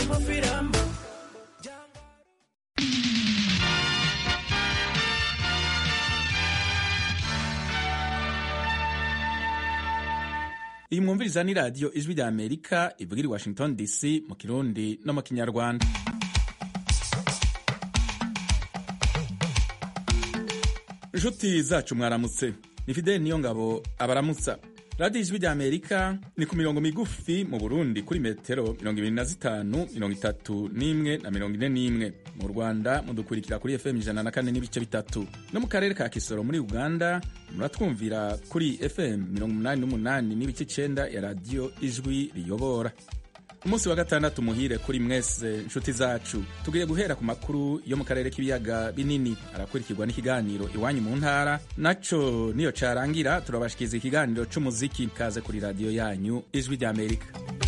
mafiramba iyi mwumviriza ni radiyo ijwi rya amerika ivugira i washington dc mu kirundi no mu kinyarwanda inshuti zacu mwaramutse ni fideli niyo ngabo abaramutsa radiyo ijwi rya amerika ni ku mirongo migufi mu burundi kuri metero mirongo ibiri na zitanu mirongo itatu n'imwe na mirongo ine n'imwe mu rwanda mudukurikira kuri fm ijana na kane n'ibice bitatu no mu karere ka kisoro muri uganda muratwumvira kuri fm mirongo umunani n'umunani n'ibice icenda ya radiyo ijwi riyobora umunsi wa gatandatu muhire kuri mwese nshuti zacu tugiye guhera ku makuru yo mu karere k'ibiyaga binini arakurikirwa n'ikiganiro iwanyu mu ntara naco niyo carangira turabashikiza ikiganiro c'umuziki kaze kuri radiyo yanyu ijwi rya amerika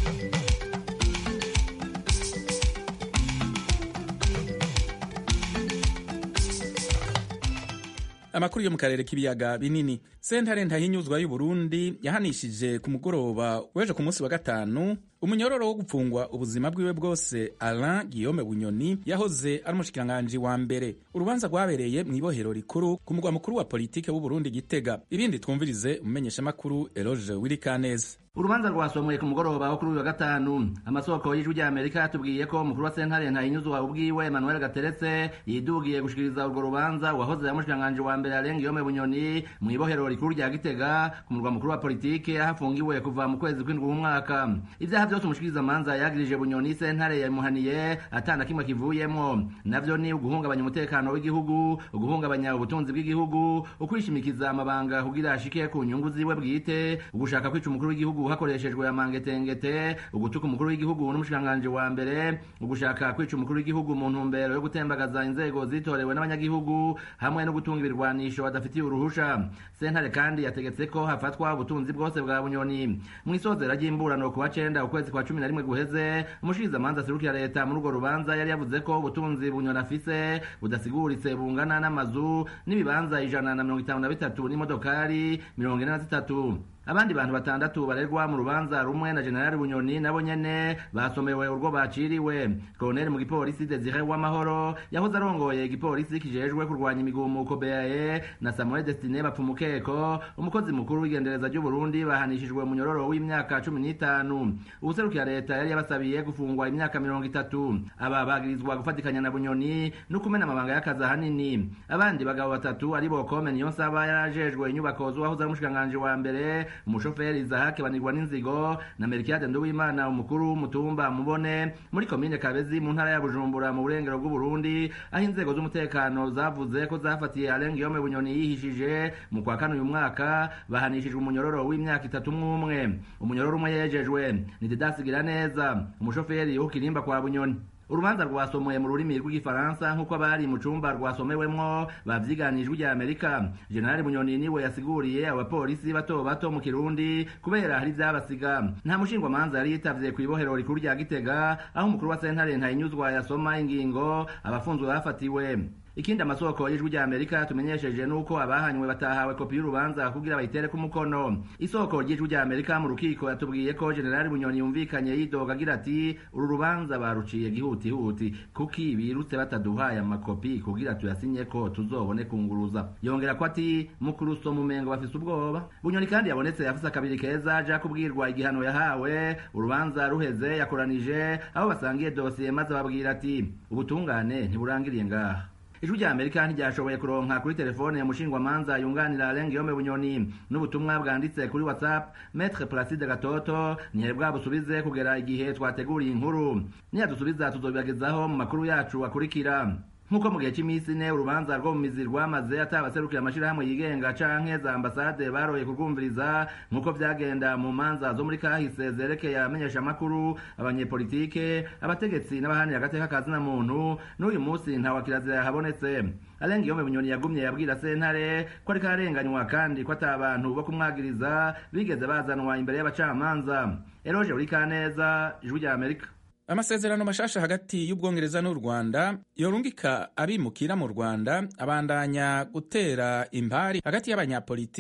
amakuru yo mu karere k'ibiyaga binini sentare ntahinyuzwa y'uburundi yahanishije ku mugoroba w'ejo ku munsi wa gatanu umunyororo wo gupfungwa ubuzima bwiwe bwose alain guillaume bunyoni yahoze ari umushikiranganji wa mbere urubanza rwabereye mu ibohero rikuru ku mugwa mukuru wa politike w'uburundi gitega ibindi twumvirize umumenyeshamakuru eloge wirikaneza urubanza rwasomwe ku mugoroba wo kuri uyu wa gatanu amasoko y'ijwi rya amerika yatubwiye ko umukuru wa sentare ntahinyuzwa ubwiwe emmanuel gateretse yidugiye gushikiriza urwo rubanza uwahoze ari umushikiranganji wa mbere alain guillaume bunyoni mu ibohero rikuru rya gitega ku murwa mukuru wa politike aho afungiwe kuva mu kwezi kw'indwi w'umwaka ibyaha byose umushikirizamanza yagirije bunyoni sentare yamuhaniye atana kimwe kivuyemo navyo ni uguhungabanya umutekano w'igihugu uguhungabanya ubutunzi bw'igihugu ukwishimikiza amabanga kugira ashike ku nyungu ziwe bwite ugushaka kwica umukuru w'igihugu hakoreshejwe amangetengete ugutuka umukuru w'igihugu n'umushikiranganji wa mbere ugushaka kwica umukuru w'igihugu mu ntumbero yo gutembagaza inzego zitorewe n'abanyagihugu hamwe no gutunga ibirwanisho badafitiye uruhusha sentare kandi yategetse ko hafatwa ubutunzi bwose bwa bunyoni mu isozera ry'imburano ku wa cenda ukwezi kwa cumi na rimwe guheze umushikirizamanza aserukira leta muri urwo rubanza yari yavuze ko ubutunzi bunyoni afise budasiguritse bungana n'amazu n'ibibanza ijana na mirongo itanu na bitatu n'imodokari mirongo ine na zitatu abandi bantu batandatu barerwa mu rubanza rumwe na generali bunyoni nabo nyene basomewe urwo baciriwe koloneli mu gipolisi desire w'amahoro yahoze arongoye igipolisi kijejwe kurwanya imigumuko beae na samuel destine bapfumukeko umukozi mukuru w'igendereza ry'uburundi bahanishijwe umunyororo w'imyaka cumi n'itanu ubuserukira leta yari yabasabiye gufungwa imyaka mirongo itatu aba bagirizwa gufatikanya na bunyoni no kumena amabanga y'akazi ahanini abandi bagabo batatu aribo kome niyo nsaba yarajejwe inyubako z'uwahoze ari umushikiranganji wa mbere umushoferi Isaac banirwa n'inzigo na Melchiade Nduwimana umukuru w'umutumba mubone muri komine Kabezi mu ntara ya Bujumbura mu burengero bw'u Burundi aho inzego z'umutekano zavuze ko zafatiye Alain Guillaume Bunyoni yihishije mu kwa kane uyu mwaka bahanishijwe umunyororo w'imyaka itatu mwumwe umunyororo umwe yejejwe ni Didas Giraneza umushoferi w'ukirimba kwa Bunyoni urubanza rwasomoye mu rurimi rw'igifaransa nk'uko abari mu cumba rwasomewemwo bavyiganijwe rya amerika generali munyoni niwe yasiguriye abapolisi bato bato mu kirundi kubera hari ivyabasiga nta mushingwamanza yari yitavye kw'ibohero rikuru rya gitega aho umukuru wa sentare ntayinyuzwa yasoma ingingo abafunzwe bafatiwe ikindi amasoko y'ijwi rya amerika tumenyesheje nuko abahanywe batahawe kopi y'urubanza kugira bayitere ku mukono isoko ry'ijwi rya amerika mu rukiko yatubwiye ko generali bunyoni yumvikanye yidoga agira ati uru rubanza baruciye gihutihuti kuki birutse bataduhaye amakopi kugira tuyasinye ko tuzobone kunguruza yongera ko ati mukuru so mumengo bafise ubwoba bunyoni kandi yabonetse afise akabiri keza aja kubwirwa igihano yahawe urubanza ruheze yakoranije aho basangiye dosiye maze babwira ati ubutungane ntiburangiriye ngaha ijwi rya amerika ntiryashoboye kuronka kuri telefone umushingwamanza yunganira Alain Guillaume bunyoni n'ubutumwa bwanditse kuri whatsapp maître placide gatoto ntiyari bwabusubize kugera igihe twateguriye inkuru niyadusubiza tuzobibagezaho mu makuru yacu akurikira nk'uko mu gihe cy'iminsi ine urubanza rwo mu mizi rwamaze atabaserukira amashirahamwe yigenga canke za ambasade baroye kurwumviriza nk'uko vyagenda mu manza zo muri kahise zerekeye abamenyesha amakuru abanyepolitike abategetsi n'abahanira agateka ka zina muntu n'uyu munsi nta wakirazira yahabonetse Alain Guillaume Bunyoni yagumye yabwira sentare ko ariko ararenganywa kandi ko ata abantu bo kumwagiriza bigeze bazanwa imbere y'abacamanza Eroge Urikaneza ijwi rya Amerika amasezerano mashasha hagati y'ubwongereza n'u rwanda yorungika abimukira mu rwanda abandanya gutera impari hagati y'abanyapolitiki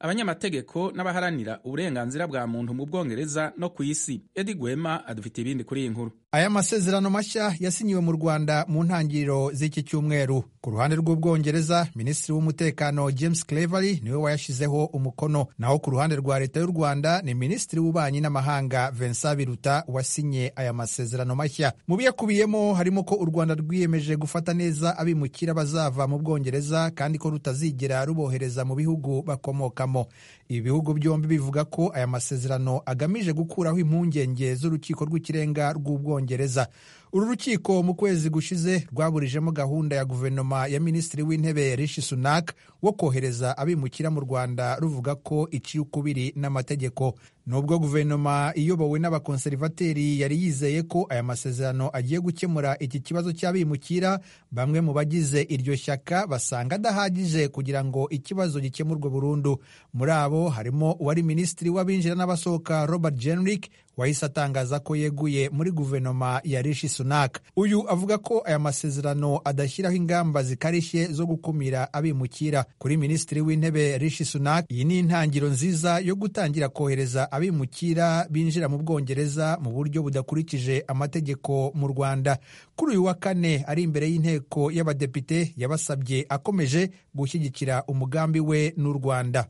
abanyamategeko n'abaharanira uburenganzira bwa muntu mu bwongereza no ku isi edi gwema adufite ibindi kuri iyi nkuru aya masezerano mashya yasinyiwe mu rwanda mu ntangiriro z'iki cyumweru ku ruhande rw'ubwongereza minisitiri w'umutekano james clevery niwe wayashyizeho umukono naho ku ruhande rwa leta y'u rwanda ni minisitiri w'ububanyi n'amahanga vincent biruta wasinye aya masezerano mashya mu biyakubiyemo harimo ko u rwanda rwiyemeje gufata neza abimukira bazava mu bwongereza kandi ko rutazigera rubohereza mu bihugu bakomokamo ibi bihugu byombi bivuga ko aya masezerano agamije gukuraho impungenge z'urukiko rw'ikirenga rw'ubwongereza uru rukiko mu kwezi gushize rwaburijemo gahunda ya guverinoma ya minisitiri w'intebe rishi sunak wo kohereza abimukira mu rwanda ruvuga ko iciye ukubiri n'amategeko nubwo guverinoma iyobowe n'abakonserivateri yari yizeye ko aya masezerano agiye gukemura iki kibazo cy'abimukira bamwe mu bagize iryo shyaka basanga adahagije kugira ngo ikibazo gikemurwe burundu muri abo harimo uwari minisitiri w'abinjira n'abasohoka robert jenrick wahise atangaza ko yeguye muri guverinoma ya rishi sunak uyu avuga ko aya masezerano adashyiraho ingamba zikarishye zo gukumira abimukira kuri minisitiri w'intebe rishi sunak iyi ni intangiriro nziza yo gutangira kohereza abimukira binjira mu bwongereza mu buryo budakurikije amategeko mu rwanda kuri uyu wa kane ari imbere y'inteko y'abadepite yabasabye akomeje gushyigikira umugambi we n'u rwanda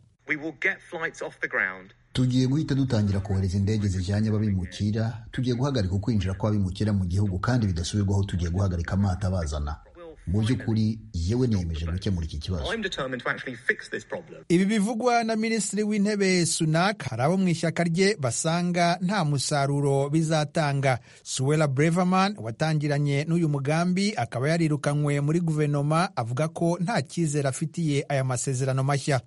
tugiye guhita dutangira kohereza indege zijyanye ababimukira tugiye guhagarika ukwinjira kw'abimukira mu gihugu kandi bidasubirwaho tugiye guhagarika amato abazana mu by'ukuri yewe niyemeje gukemura iki kibazo ibi bivugwa na minisitiri w'intebe sunak hari abo mu ishyaka rye basanga nta musaruro bizatanga suwela breverman watangiranye n'uyu mugambi akaba yarirukanywe muri guverinoma avuga ko nta cyizere afitiye aya masezerano mashya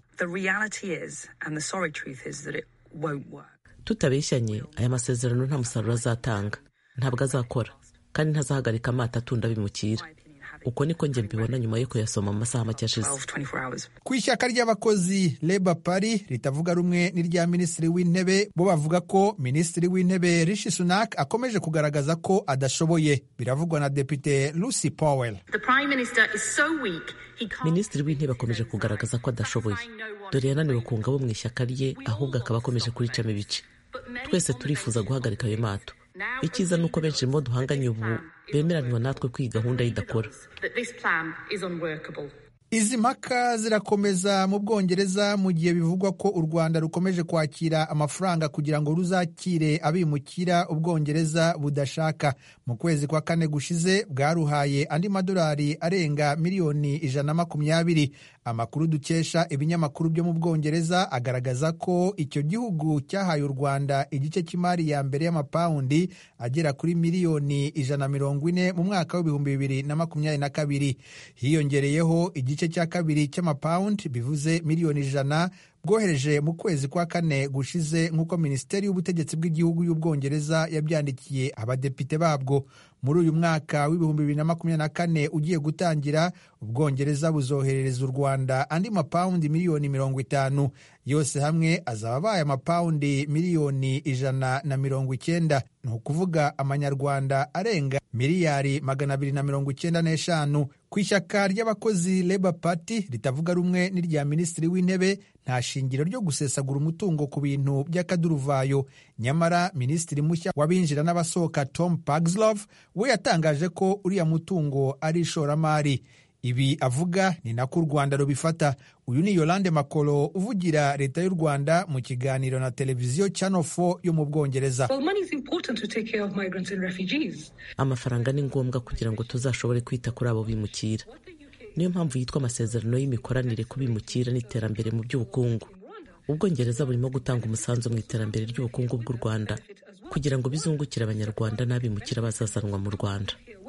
tutabeshyanye aya masezerano nta musaruro azatanga ntabwo azakora kandi ntazahagarika amato atunda abimukira uko niko njye mbibona nyuma yo kuyasoma mu masaha make ashize ku ishyaka ry'abakozi Labour Party ritavuga rumwe n'irya minisitiri w'intebe bo bavuga ko minisitiri w'intebe Rishi Sunak akomeje kugaragaza ko adashoboye biravugwa na depite Lucy Powell minisitiri w'intebe akomeje kugaragaza ko adashoboye dore yananiwe kunga abo mu ishyaka rye ahubwo akaba akomeje kuricamo ibice twese turifuza guhagarika ayo mato icyiza ni uko benshi mu bo duhanganye ubu bemeranywa natwe ko iyi gahunda idakora izi mpaka zirakomeza mu bwongereza mu gihe bivugwa ko u rwanda rukomeje kwakira amafaranga kugira ngo ruzakire abimukira ubwongereza budashaka mu kwezi kwa kane gushize bwaruhaye andi madolari arenga miliyoni ijana na makumyabiri amakuru dukesha ibinyamakuru byo mu bwongereza agaragaza ko icyo gihugu cyahaye u rwanda igice cy'imari ya mbere y'amapawundi agera kuri miliyoni ijana na mirongo ine mu mwaka w'ibihumbi bibiri na makumyabiri na kabiri hiyongereyeho igice cya kabiri cy'amapawundi bivuze miliyoni ijana bwohereje mu kwezi kwa kane gushize nk'uko minisiteri y'ubutegetsi bw'igihugu y'ubwongereza yabyandikiye abadepite babwo muri uyu mwaka w'ibihumbi bibiri na makumyabiri na kane ugiye gutangira ubwongereza buzoherereza u rwanda andi mapawundi miliyoni mirongo itanu yose hamwe azaba abaye amapawundi miliyoni ijana na mirongo icyenda ni ukuvuga amanyarwanda arenga miliyari magana abiri na mirongo icyenda n'eshanu ku ishyaka ry'abakozi Labour Party ritavuga rumwe n'irya minisitiri w'intebe nta shingiro ryo gusesagura umutungo ku bintu by'akaduruvayo nyamara minisitiri mushya w'abinjira n'abasohoka Tom Pagslov we yatangaje ko uriya mutungo ari ishoramari ibi avuga ni nako u rwanda rubifata uyu ni yolande makolo uvugira leta y'u rwanda mu kiganiro na televiziyo channel 4 yo mu bwongereza amafaranga ni ngombwa kugira ngo tuzashobore kwita kuri abo bimukira niyo mpamvu yitwa amasezerano y'imikoranire ku bimukira n'iterambere mu by'ubukungu ubwongereza burimo gutanga umusanzu mu iterambere ry'ubukungu bw'u rwanda kugira ngo bizungukire abanyarwanda n'abimukira bazazanwa mu rwanda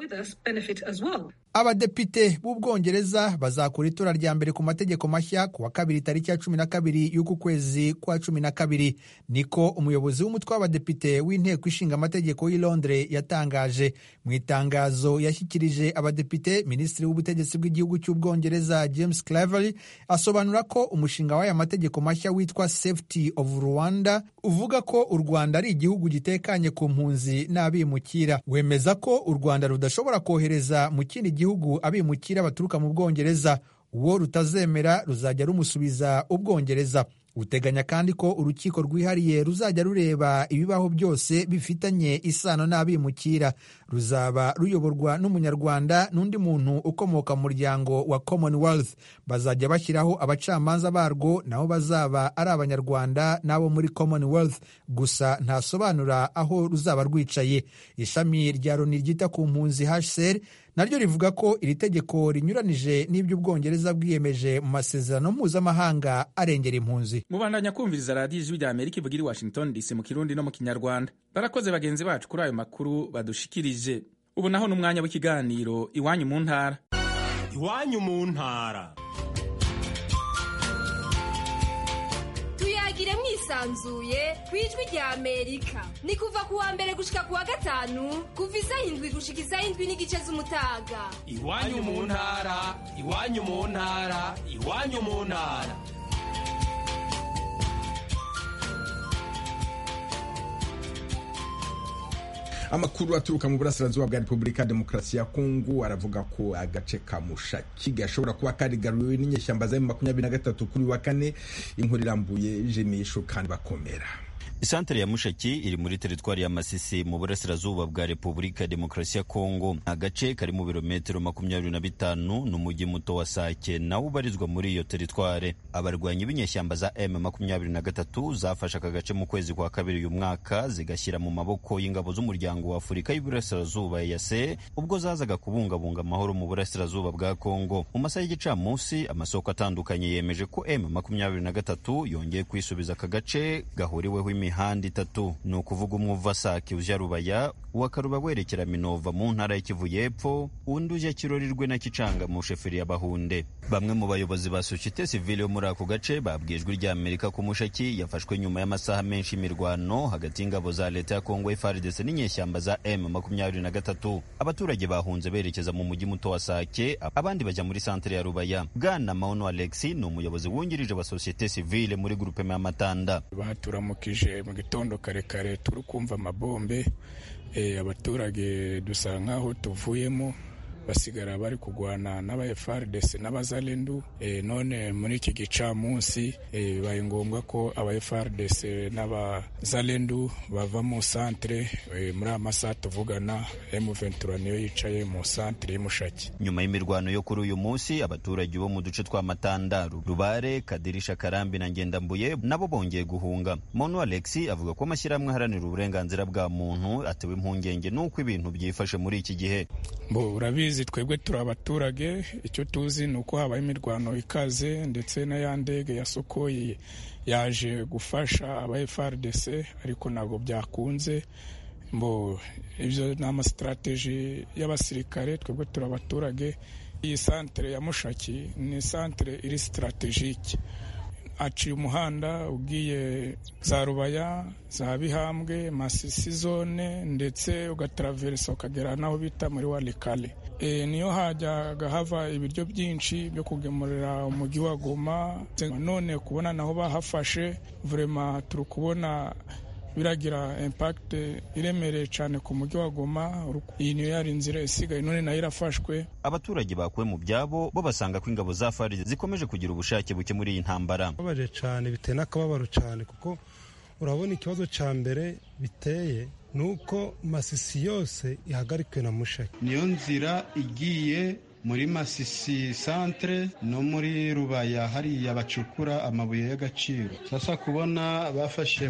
abadepite b'ubwongereza bazakora itora rya mbere ku mategeko mashya ku wa kabiri tariki ya cumi na kabiri y'uku kwezi kwa cumi na kabiri niko umuyobozi w'umutwe w'abadepite w'inteko ishinga amategeko y'i londres yatangaje mu itangazo yashyikirije abadepite minisitiri w'ubutegetsi bw'igihugu cy'ubwongereza james cleverly asobanura ko umushinga w'aya mategeko mashya witwa safety of rwanda uvuga ko u rwanda ari igihugu gitekanye ku mpunzi n'abimukira wemeza ko u rwanda rudashobora kohereza mu kindi gihugu abimukira baturuka mu bwongereza uwo rutazemera ruzajya rumusubiza ubwongereza uteganya kandi ko urukiko rwihariye ruzajya rureba ibibaho byose bifitanye isano n'abimukira ruzaba ruyoborwa n'umunyarwanda n'undi muntu ukomoka mu muryango wa commonwealth bazajya bashyiraho abacamanza barwo nabo bazaba ari abanyarwanda n'abo muri commonwealth gusa ntasobanura aho ruzaba rwicaye ishami rya loni ryita ku mpunzi hcr naryo rivuga ko iri tegeko rinyuranije n'ibyo ubwongereza bwiyemeje mu masezerano mpuzamahanga arengera impunzi mubandanya kumviriza radiyo ijwi rya amerika ivugira i washington dc mu kirundi no mu kinyarwanda barakoze bagenzi bacu kuri ayo makuru badushikirije ubu naho n'umwanya w'ikiganiro iwanyu mu ntara iwanyu mu ntara tuyagire mwisanzuye ku ijwi rya amerika ni kuva ku wa mbere gushika ku wa gatanu kuva isaha indwi gushika isaha indwi n'igice z'umutaga iwanyu mu ntara iwanyu mu ntara iwanyu mu ntara amakuru aturuka mu burasirazuba bwa repubulika ya demokarasi ya kongo aravuga ko agace ka mushaki gashobora kuba karigaruwe n'inyeshyamba za makumyabiri na gatatu kuri wa kane inkuru irambuye jimisho kandi bakomera isantere ya mushaki iri muri teritwari ya masisi mu burasirazuba bwa repubulika ya demokarasi ya kongo agace kari mu birometero makumyabiri na bitanu n'umujyi muto wa sake nawo ubarizwa muri iyo teritware abarwanyi b'inyeshyamba za m makumyabiri na gatatu zafashe aka gace mu kwezi kwa kabiri uyu mwaka zigashyira mu maboko y'ingabo z'umuryango wa afurika y'uburasirazuba yase ubwo zazaga kubungabunga amahoro mu burasirazuba bwa kongo mu masaha y'igicamunsi amasoko atandukanye yemeje ko m makumyabiri na gatatu yongeye kwisubiza aka gace gahuriweho imihanda itatu ni ukuvuga umwe uva sake ujya rubaya uwa karuba werekera minova mu ntara y'ikivu y'epfo undi ujya kirorirwe na kicanga mu sheferi ya bahunde bamwe mu bayobozi ba sosiyete sivile yo muri ako gace babwiye ijwi rya amerika ko mushaki yafashwe nyuma y'amasaha menshi y'imirwano hagati y'ingabo za leta ya kongo frdc n'inyeshyamba za m makumyabiri na gatatu abaturage bahunze berekeza mu mujyi muto wa sake abandi bajya muri santere ya rubaya bwana maono alexi ni umuyobozi wungirije wa sosiyete sivile muri grupema y'amatanda baturamukije mu gitondo kare kare turi kumva amabombe abaturage dusa nk'aho tuvuyemo basigara bari kurwana n'aba FARDC n'abazalendu none muri iki gicamunsi bibaye ngombwa ko aba FARDC n'abazalendu bava mu santere muri aya masaha tuvugana M23 niyo yicaye mu santere y'Umushaki nyuma y'imirwano yo kuri uyu munsi abaturage bo mu duce twa Matanda Rubare Kadirisha Karambi na Ngendambuye nabo bongeye guhunga Mono Alexi avuga ko amashyirahamwe aharanira uburenganzira bwa muntu atewe impungenge n'uko ibintu byifashe muri iki gihe bo urabizi twebwe turi abaturage icyo tuzi ni uko habaye imirwano ikaze ndetse na ya ndege ya sokoyi yaje gufasha aba FARDC ariko ntabwo byakunze mbo ibyo ni amasitarateji y'abasirikare twebwe turi abaturage iyi santere ya mushaki ni santere iri sitarategike aciye umuhanda ugiye za rubaya za bihambwe masisi zone ndetse ugataraveresa ukagera n'aho bita muri warikale e, niyo hajyaga hava ibiryo byinshi byo kugemurira umujyi wa goma none kubona naho bahafashe vurema turi kubona biragira impact iremereye cyane ku mujyi wa Goma iyi niyo yari inzira isigaye none nayo irafashwe abaturage bakuwe mu byabo bo basanga ko ingabo za FARDC zikomeje kugira ubushake buke muri iyi ntambara babaje cyane biteye n'akababaro cyane kuko urabona ikibazo cya mbere biteye ni uko masisi yose ihagarikiwe na mushaki niyo nzira igiye muri masisi santere no muri rubaya hariya bacukura amabuye y'agaciro sasa kubona bafashe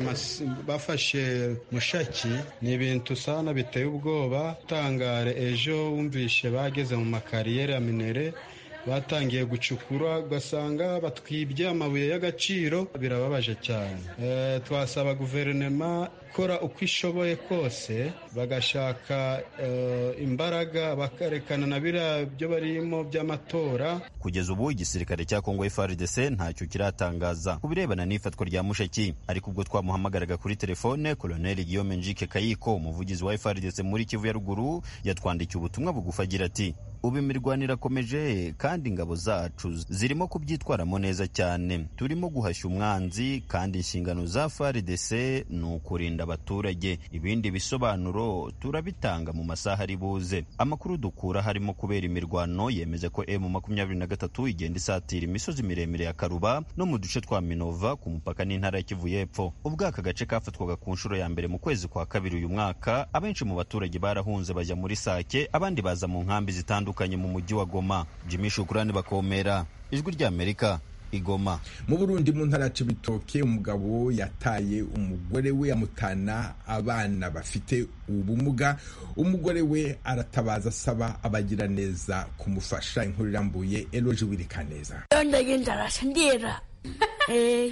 bafashe mushaki ni ibintu sana biteye ubwoba tangare ejo wumvishe bageze mu makariyeri ya minere batangiye gucukura ugasanga batwibye amabuye y'agaciro birababaje cyane twasaba guverinoma gukora uko ishoboye kose bagashaka imbaraga bakarekana na biriya byo barimo by'amatora kugeza ubu igisirikare cya kongo FARDC ntacyo kiratangaza ku birebana n'ifatwa rya mushaki ariko ubwo twamuhamagaraga kuri telefone koloneli Guillaume Njike Kayiko umuvugizi wa FARDC muri Kivu ya ruguru yatwandikiye ubutumwa bugufi agira ati ubu imirwano irakomeje kandi ingabo zacu zirimo kubyitwaramo neza cyane turimo guhashya umwanzi kandi inshingano za FARDC ni ukurinda abaturage ibindi bisobanuro turabitanga mu masaha ari buze amakuru dukura harimo kubera imirwano yemeza ko M makumyabiri na gatatu igenda isatira imisozi miremire ya Karuba no mu duce twa Minova ku mupaka n'intara ya Kivu y'Epfo ubwo aka gace kafatwaga ku nshuro ya mbere mu kwezi kwa kabiri uyu mwaka abenshi mu baturage barahunze bajya muri Sake abandi baza mu nkambi zitandukanye mu mujyi wa Goma Jimmy Shukrani bakomera ijwi ry'Amerika igoma mu burundi mu ntara ya cibitoke umugabo yataye umugore we amutana abana bafite ubumuga umugore we aratabaza asaba abagira neza kumufasha inkuru irambuye eloje wirikaneza ndagenda arasandira eh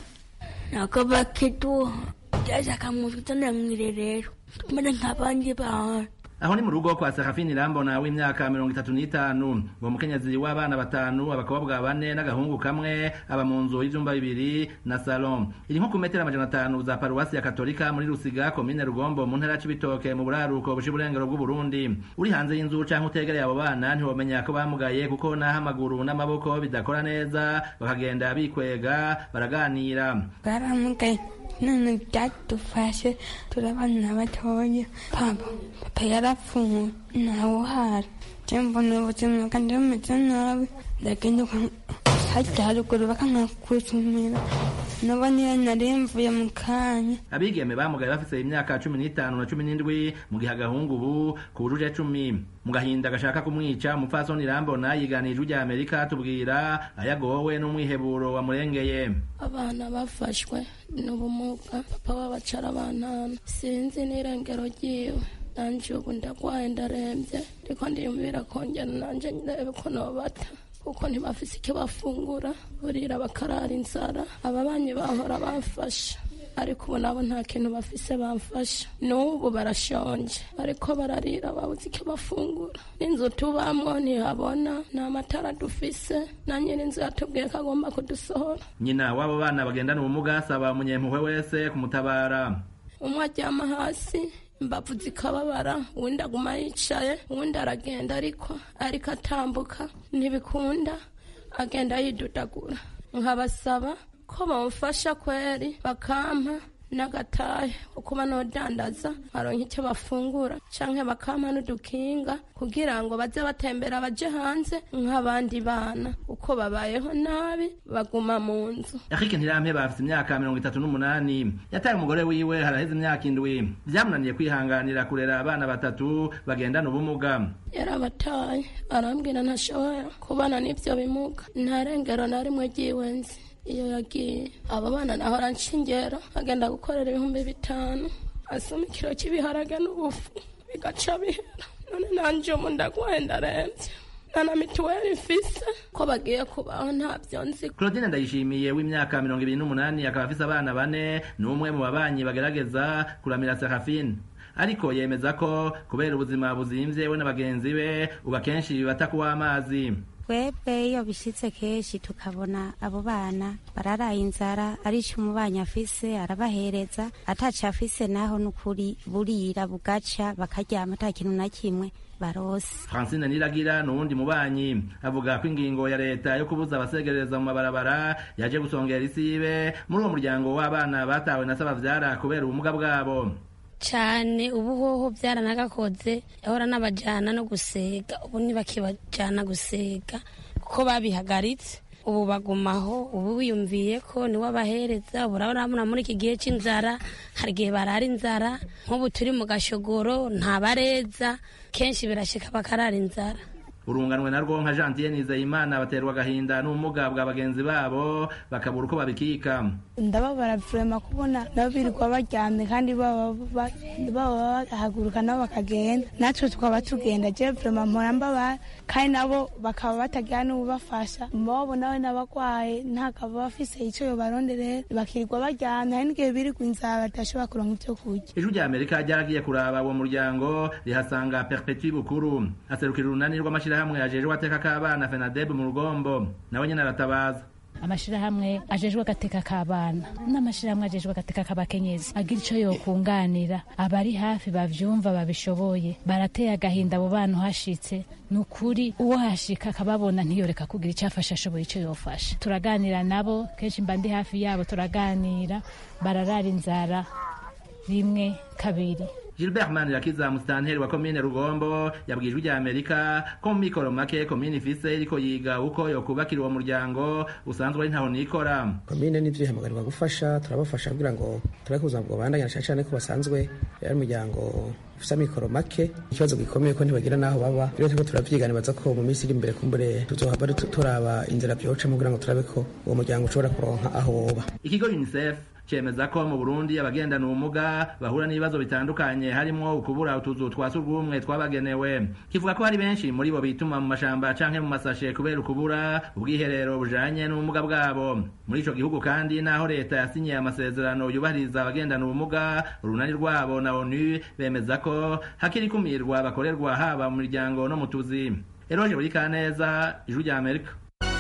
nakaba kitu jaza kamufitana mwirerero tumene nk'abandi bantu aho ni mu rugo kwa Serafini Rambona w'imyaka mirongo itatu n'itanu uwo mukenyezi w'abana batanu abakobwa bane n'agahungu kamwe aba mu nzu y'ivyumba bibiri na salon iri nko ku metero amajana atanu za paruwasi ya katolika muri Rusiga komine Rugombo mu ntara y'Cibitoke mu buraruko bushi burengero bw'u Burundi uri hanze y'inzu canke utegereye abo bana ntiwomenya ko bamugaye kuko naho amaguru n'amaboko bidakora neza bakagenda bikwega baraganira baramugaye none byadufashe turabana batoya papa papa yarapfuye ntawe uhari mbona ubuzima kandi bumeze nabi ndagenda hajya haruguru bakanakuzumira nabo niyo nari mvuye mu kanya abigeme bamugaye bafise imyaka cumi n'itanu na cumi n'indwi mu gihe agahungu ubu kujuje cumi mu gahinda gashaka kumwica umupfasoni rambona yiganije ujya amerika tubwira ayagowe n'umwiheburo wamurengeye abana bafashwe n'ubumuga papa w'abacara bantana sinzi n'irengero ryiwe nanje ubu ndagwaye ndarembye ariko ndiyumvira kongera nanje ndebe ko nobata kuko ntibafise icyo bafungura burira bakarara inzara ababanyi bahora bamfasha ariko ubu nabo nta kintu bafise bamfasha n'ubu barashonje ariko bararira babuze icyo bafungura n'inzu tubamwo ntihabona nta matara dufise na nyir'inzu yatubwiye ko agomba kudusohora nyina w'abo bana bagendana ubumuga asaba umunyempuhwe wese kumutabara umwe aryama hasi imbavu zikababara uwundi aguma yicaye uwundi aragenda ariko ariko atambuka ntibikunda agenda yidudagura nkabasaba ko bamufasha kweri bakampa n'agatahe kuba nodandaza baronka icyo bafungura canke bakampa n'udukinga kugira ngo baze batembera baje hanze nk'abandi bana uko babayeho nabi baguma mu nzu Eric Ntirampe bafite imyaka mirongo itatu n'umunani yataye umugore wiwe haraheze imyaka indwi vyamunaniye kwihanganira kurera abana batatu bagendana ubumuga yarabataye arambwira ntashobora kubana n'ivyo bimuga nta rengero na rimwe ryiwenzi iyo yagiye aba bana nahora nshingera agenda gukorera ibihumbi bitanu asoma ikiro cy'ibiharage n'ubufu bigaca bihera none nanje umu ndagwaye ndarembye nta na mituweli mfise ko bagiye kubaho ntabyo nzi Claudine Ndayishimiye w'imyaka mirongo ibiri n'umunani akaba afise abana bane ni umwe mu babanyi bagerageza kuramira Serafine ariko yemeza ko kubera ubuzima buzimvye we na bagenzi be ubu akenshi bibata kuw'amazi twebwe iyo bishyitse kenshi tukabona abo bana bararaye inzara ari cyo umubanyi afise arabahereza ataco afise naho n'ukuri burira bugaca bakaryama ata kintu na kimwe barose Francine Niragira n'uwundi mubanyi avuga ko ingingo ya leta yo kubuza abasegereza mu mabarabara yaje gusongera isibe muri uwo muryango w'abana batawe na sabavyara kubera ubumuga bwabo cyane ubu hoho byaranagakoze yahora n'abajyana no gusega ubu ntibakibajyana gusega kuko babihagaritse ubu bagumaho ubu wiyumviye ko niwe abahereza urabona muri iki gihe cy'inzara hari igihe barara inzara nk'ubu turi mu gashogoro ntabareza kenshi birashika bakarara inzara urunganwe narwo nka Gentile Nizeyimana baterwa agahinda n'ubumuga bwa bagenzi babo bakabura uko babikika ndababara vrema kubona nabo birirwa baryamye kandi baba bahaguruka nabo bakagenda natwe tukaba tugenda je vrema mpora mbabara kandi nabo bakaba batagira n'ububafasha mbobo nawe n'abagwaye ntakaba bafise ico yobaronderera bakirirwa baryamye hari n'igihe birirwa inzara badashobora kuronka ivyo kurya ijwi rya amerika ryaragiye kuraba uwo muryango rihasanga perpetu bukuru aserukira urunani rw'amashirahamwe ajejwe ateka k'abana fenadeb mu rugombo nawe nyene aratabaza amashirahamwe ajejwe agateka k'abana n'amashirahamwe ajejwe agateka k'abakenyezi agira ico yokunganira abari hafi bavyumva babishoboye barateye agahinda abo bana uhashitse ni ukuri uwo hashika akababona ntiyoreka kugira icyo afasha ashoboye icyo yofasha turaganira nabo kenshi mba ndi hafi yabo turaganira bararara inzara rimwe kabiri Gilbert Manirakiza musitanteri wa komine Rugombo yabwiye ijwi rya Amerika ko mu mikoro make komine ifise iriko yiga uko yokubakira uwo muryango usanzwe ari ntaho nikora komine n'ivyo ihamagarwa gufasha turabafasha kugira ngo turabe ubuzima bwobandanya cane cane ko basanzwe ari umuryango ufise amikoro make ikibazo gikomeye ko ntibagira n'aho baba rero turiko turavyiga nibaza ko mu minsi iri imbere kumbure tuzohava turaba inzira vyocamo kugira ngo turabe ko uwo muryango ushobora kuronka aho woba ikigo UNICEF cemeza ko mu Burundi abagendana ubumuga bahura n'ibibazo bitandukanye harimo ukubura utuzu twa surwumwe twabagenewe kivuga ko hari benshi muri bo bituma mu mashamba canke mu masashe kubera ukubura ubwiherero bujanye n'ubumuga bwabo muri ico gihugu kandi naho leta yasinyiye amasezerano yubahiriza abagendana ubumuga urunani rwabo na ONU bemeza ko hakiri kumirwa bakorerwa haba mu miryango no mu tuzi Eroje buri kaneza ijuru rya Amerika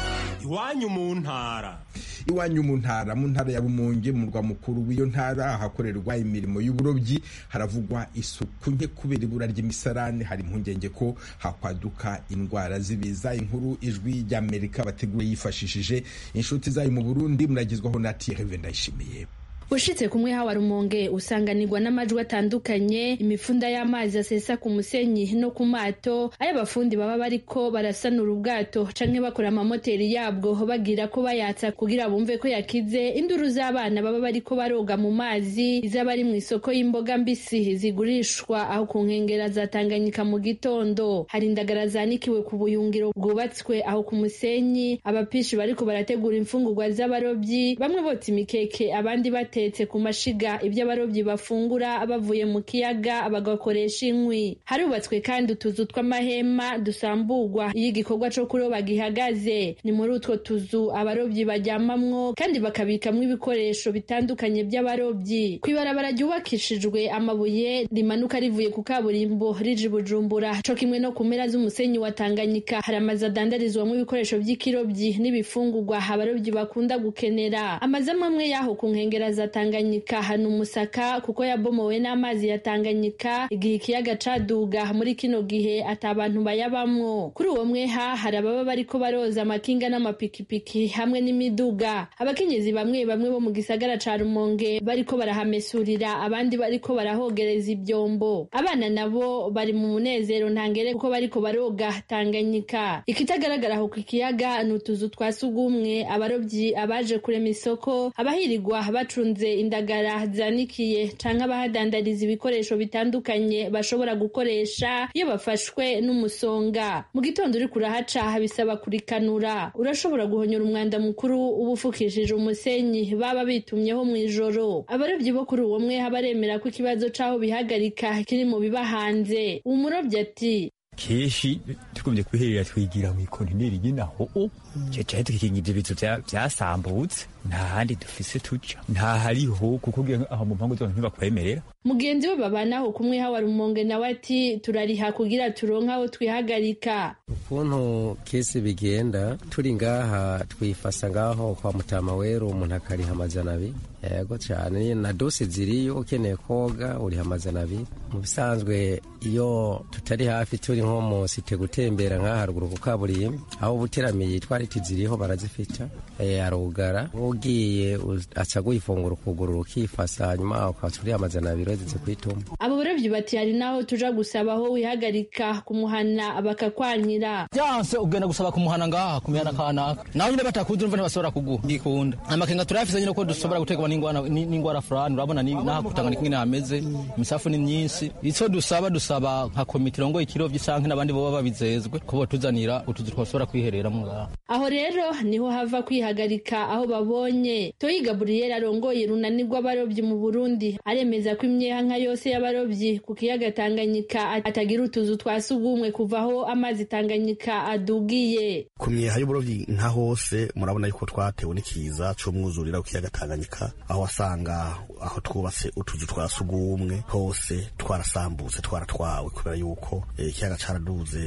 iwanyu mu ntara iwanyu mu ntara mu ntara ya bumunge mu murwa mukuru w'iyo ntara hakorerwa imirimo y'uburobyi haravugwa isuku nke kubera ibura ry'imisarane hari impungenge ko hakwaduka indwara z'ibiza inkuru ijwi ry'amerika bateguye yifashishije inshuti zayo mu burundi muragezwaho na tiyereve ndayishimiye ushitse kumwe hawa rumonge usanganirwa n'amajwi atandukanye imifunda y'amazi asesa ku musenyi no ku mato ayo abafundi baba bariko barasanura ubwato canke bakora amamoteri yabwo bagira ko bayatsa kugira bumve ko yakize induru z'abana baba bariko baroga mu mazi iz'abari mu isoko y'imboga mbisi zigurishwa aho ku nkengera za Tanganyika mu gitondo hari indagara zanikiwe ku buyungiro bwubatswe aho ku musenyi abapishi bariko barategura imfungurwa z'abarobyi bamwe botsa imikeke abandi bate batetse ku mashiga ibyo abarobyi bafungura bavuye mu kiyaga bagakoresha inkwi harubatswe kandi utuzu tw'amahema dusamburwa iyo igikorwa co kuroba gihagaze ni muri utwo tuzu abarobyi baryamamwo kandi bakabikamwo ibikoresho bitandukanye by'abarobyi kw'ibarabara ryubakishijwe amabuye rimanuka rivuye ku kaburimbo rije bujumbura co kimwe no ku mpera z'umusenyi wa tanganyika hari amazu adandarizwamo ibikoresho by'ikirobyi n'ibifungurwa abarobyi bakunda gukenera amazu amwe y'aho ku nkengera za Tanganyika hano umusaka kuko yabomowe n'amazi ya Tanganyika igihe ikiyaga caduga muri kino gihe ata abantu bayabamwo kuri uwo mweha hari ababa bariko baroza amakinga n'amapikipiki hamwe n'imiduga abakenyezi bamwe bamwe bo mu gisagara ca Rumonge bariko barahamesurira abandi bariko barahogereza ibyombo abana nabo bari mu munezero ntangere kuko bariko baroga Tanganyika ikitagaragara aho ku kiyaga ni utuzu twa sugumwe abarobyi abaje kurema isoko abahirirwa bacunze indagara zanikiye canke abahadandariza ibikoresho bitandukanye bashobora gukoresha iyo bafashwe n'umusonga mu gitondo uri kurahaca bisaba kurikanura urashobora guhonyora umwanda mukuru uba ufukishije umusenyi baba bitumyeho mu ijoro abarobyi bo kuri uwo mwe baremera ko ikibazo c'aho bihagarika kiri mu biba hanze umurobyi ati kenshi tugumye kwiherera twigira mu ikontineri y'inaho cyacaye tukikingira ibizu byasambutse nta handi dufise tuja nta hariho kuko aho mu mpangu zose ntibakwemerera mugenzi we babanaho kumwe hawa rumonge nawe ati turariha kugira turonke aho twihagarika ukuntu kesi bigenda turi ngaha twifasa ngaho kwa mutama wero umuntu akariha amajana abiri yego cyane na dosi ziriyo ukeneye koga uriha amajana abiri mu bisanzwe iyo tutari hafi turi nko mu site gutembera nk'aha haruguru ku kaburimbo aho ubuteramiye itwariti ziriho barazifita arugara ugiye aca guhifungura ukuguru ukifasa hanyuma ukaba uriha amajana abiri wageze kwituma abo barobyi bati hari naho tuja gusaba aho wihagarika kumuhana bakakwanyira byanse ugenda gusaba kumuhana ngaha kumihana kanaka nawe nyine batakuzi urumva ntibashobora kuguha ngikunda amakenga turayafise nyine ko dushobora gutegwa n'ingwara fulani urabona naha kutangana ingene hameze imisafu ni myinshi ico dusaba dusaba nka komite irongoye ikirovyi canke n'abandi boba babizezwe ko botuzanira utuzu twashobora kwihereramo ngaha aho rero niho hava kwihagarika aho babonye toyi gaburiyeri arongoye runani rw'abarobyi mu burundi aremeza ko imyeha nka yose y'abarobyi ku kiyaga tanganyika atagira utuzu twa sugumwe kuva aho amazi tanganyika adugiye ku myeha y'uburobyi nka hose murabona yuko twatewe n'ikiza c'umwuzurira ku kiyaga tanganyika aho wasanga aho twubatse utuzu twa sugumwe hose twarasambutse twaratwawe kubera yuko ikiyaga caraduze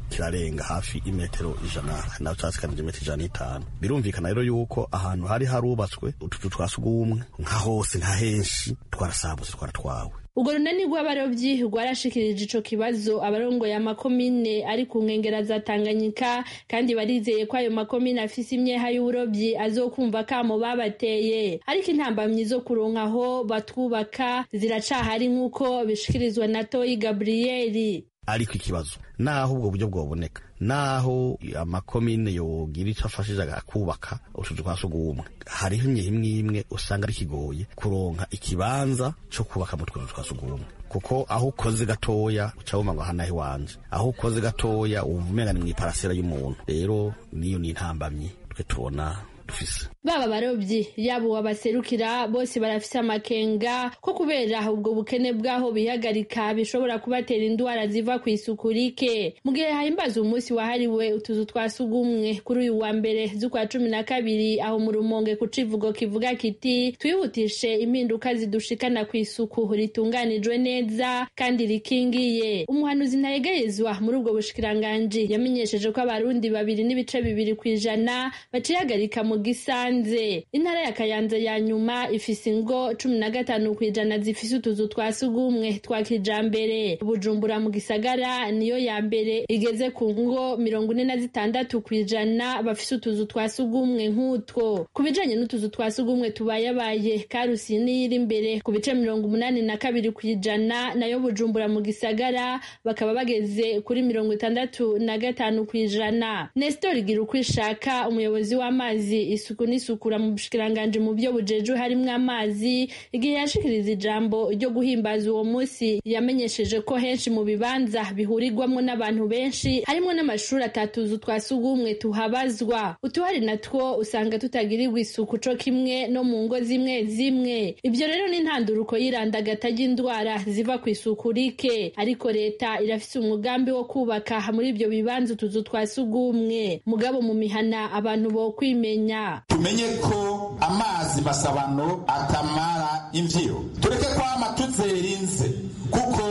kirarenga hafi imetero ijana nawe cyasikanije imetero ijana n'itanu birumvikana rero yuko ahantu hari harubatswe utuzu twa sugumwe nka hose nka henshi twarasambutse twaratwawe urwo runani rw'abarobyi rwarashikirije ico kibazo abarongoye amakomine ari ku nkengera za tanganyika kandi barizeye ko ayo makomine afise imyeha y'uburobyi azokumva kamo babateye ariko intambamyi zo kuronka aho batwubaka ziracahari nk'uko bishikirizwa na toyi gabriyeli ariko ikibazo naho ubwo buryo bwoboneka naho amakomine yogira icyo afashije akubaka utuzu twa sugumwe hariho imwe imwe usanga ari kigoye kuronka ikibanza cyo kubaka mu tuzu twa sugumwe kuko aho ukoze gatoya uca wumva ngo hanaho iwanje aho ukoze gatoya wumva umenga ni mu iparasera y'umuntu rero niyo ni intambamyi twe tubona dufise baba barobyi yaba uwabaserukira bose barafise amakenga ko kubera ubwo bukene bw'aho bihagarika bishobora kubatera indwara ziva ku isuku rike mu gihe hahimbaza umunsi wahariwe utuzu twa sugumwe kuri uyu wa mbere z'ukwa cumi na kabiri aho mu rumonge ku civugo kivuga kiti twihutishe impinduka zidushikana ku isuku ritunganijwe neza kandi rikingiye umuhanuzi ntayegerezwa muri ubwo bushikiranganji yamenyesheje ko abarundi babiri n'ibice bibiri ku ijana bacihagarika mu gisanze intara ya kayanza ya nyuma ifise ingo cumi na gatanu ku ijana zifise utuzu twa sugumwe twa kijambere bujumbura mu gisagara niyo ya mbere igeze ku ngo mirongo ine na zitandatu ku ijana bafise utuzu twa sugumwe nk'utwo ku bijanye n'utuzu twa sugumwe tubayabaye karusi niyo iri imbere ku bice mirongo umunani na kabiri ku ijana nayo bujumbura mu gisagara bakaba bageze kuri mirongo itandatu na gatanu ku ijana nestor igira uko ishaka umuyobozi w'amazi isuku n'isukura mu bushikiranganji mu byo bujeju harimwo amazi igihe yashikiriza ijambo ryo guhimbaza uwo munsi yamenyesheje ko henshi mu bibanza bihurirwamo n'abantu benshi harimwo n'amashuri atatuzu twa sugumwe tuhabazwa utuhari natwo usanga tutagirirwa isuku co kimwe no mu ngo zimwe zimwe ibyo rero ni intanduruko y'irandagata ry'indwara ziva ku isuku rike ariko leta irafise umugambi wo kubaka muri ibyo bibanza utuzu twa sugumwe mugabo mu mihana abantu bo kwimenya tumenye ko amazi masabano atamara imvyiro tureke kwama tuzerinze kuko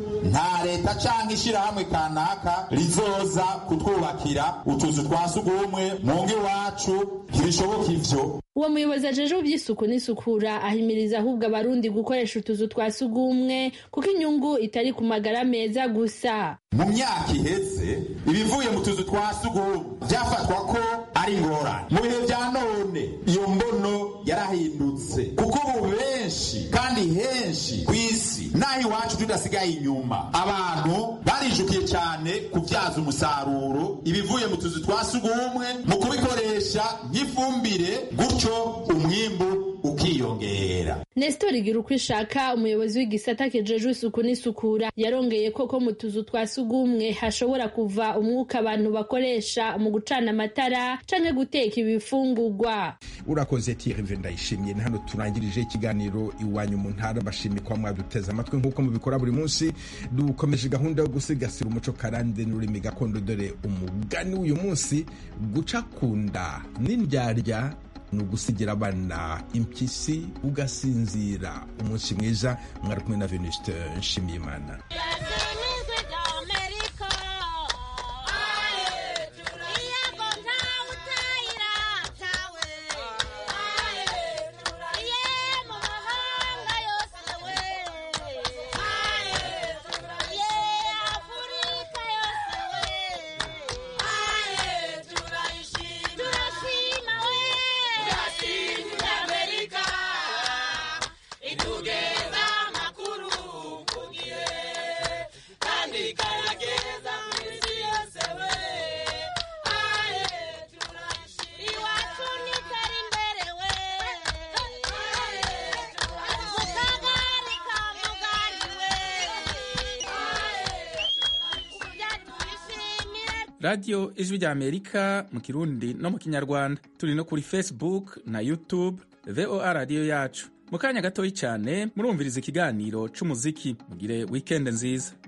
nta leta canke ishirahamwe kanaka rizoza kutwubakira utuzu twa sugumwe mu ngo iwacu ntibishoboka ivyo uwo muyobozi ajeje iby'isuku n'isukura ahimiriza ahubwo abarundi gukoresha utuzu twa sugumwe kuko inyungu itari ku magara meza gusa mu myaka iheze ibivuye mu tuzu twa sugumwe byafatwa ko ari ingorane mu bihe bya none iyo mbono yarahindutse kuko ubu benshi kandi henshi ku isi n'aho iwacu tudasigaye inyuma abantu barijukiye cyane kubyaza umusaruro ibivuye mu tuzu twa sugumwe mu kubikoresha nk'ifumbire gutyo umwimbu ukiyongera nestor igira uko ishaka umuyobozi w'igisata kijejwe isuku n'isukura yarongeye koko mu tuzu twa sugumwe hashobora kuva umwuka abantu bakoresha mu gucana amatara canke guteka ibifungurwa urakoze tirive ndayishimiye ni hano turangirije ikiganiro iwanyu mu ntara bashimye kwa mwaduteze amatwi nk'uko mubikora buri munsi dukomeje gahunda yo gusigasira umuco karande n'ururimi gakondo dore umugani w'uyu munsi guca kunda n'indyarya ni ugusigira abana impyisi ugasinzira umunsi mwiza mwari kumwe na venuste nshimiyimana radiyo ijwi rya amerika mu kirundi no mu kinyarwanda turi no kuri facebook na youtube voa radiyo yacu mu kanya gatoya cyane murumviriza ikiganiro c'umuziki mugire wikende nziza